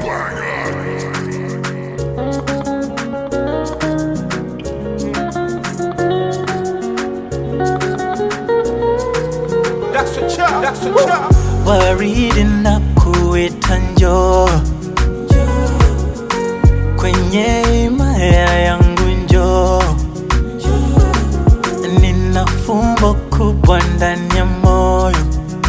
That's a chop. That's a chop. waridi na kuita njoo kwenye himaya yangu njoo, nina fumbo kubwa ndani ya moyo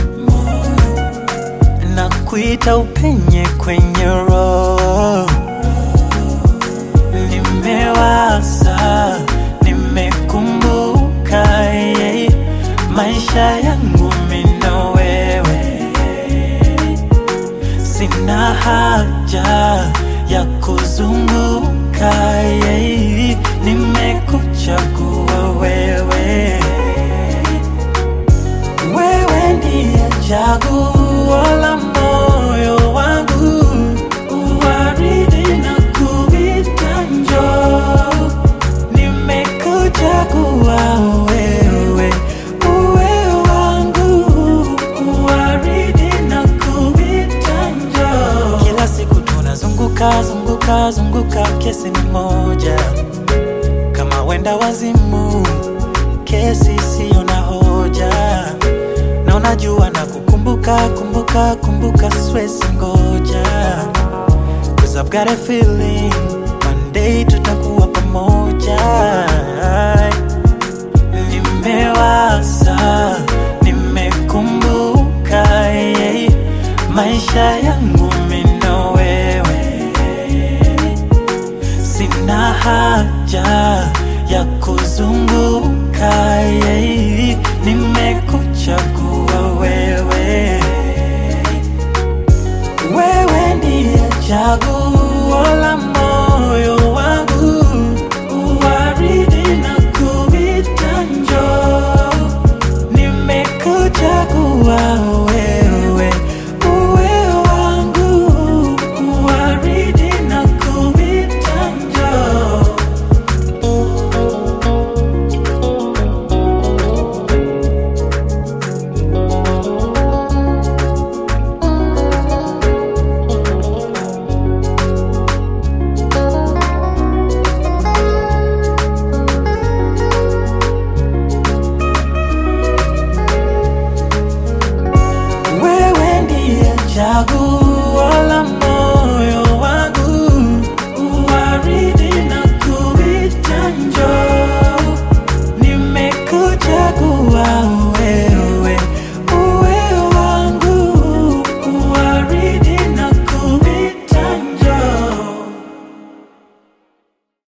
na kuita upenye kwenye roho. Nimewaza, nimekumbuka yeah, maisha yangu mimi na wewe sina haja ya kuzunguka yeah, nimekuchagua wewe wewe ndiye chaguo la moyo wangu uwaridi na kuita njoo nimekuchagua wewe uwe wangu uwaridi na kuita njoo kila siku tunazunguka zunguka zunguka kesi ni moja kama wenda wazimu kesi siyo na hoja na unajua na kukumbuka kumbuka kumbuka swesi ngoja Cause I've got a feeling one day tutakuwa pamoja nimewaza nimekumbuka yeah, maisha yangu mimi na wewe sina haja ya kuzunguka yeah, nimekuchagua wewe wewe ndiye chaguo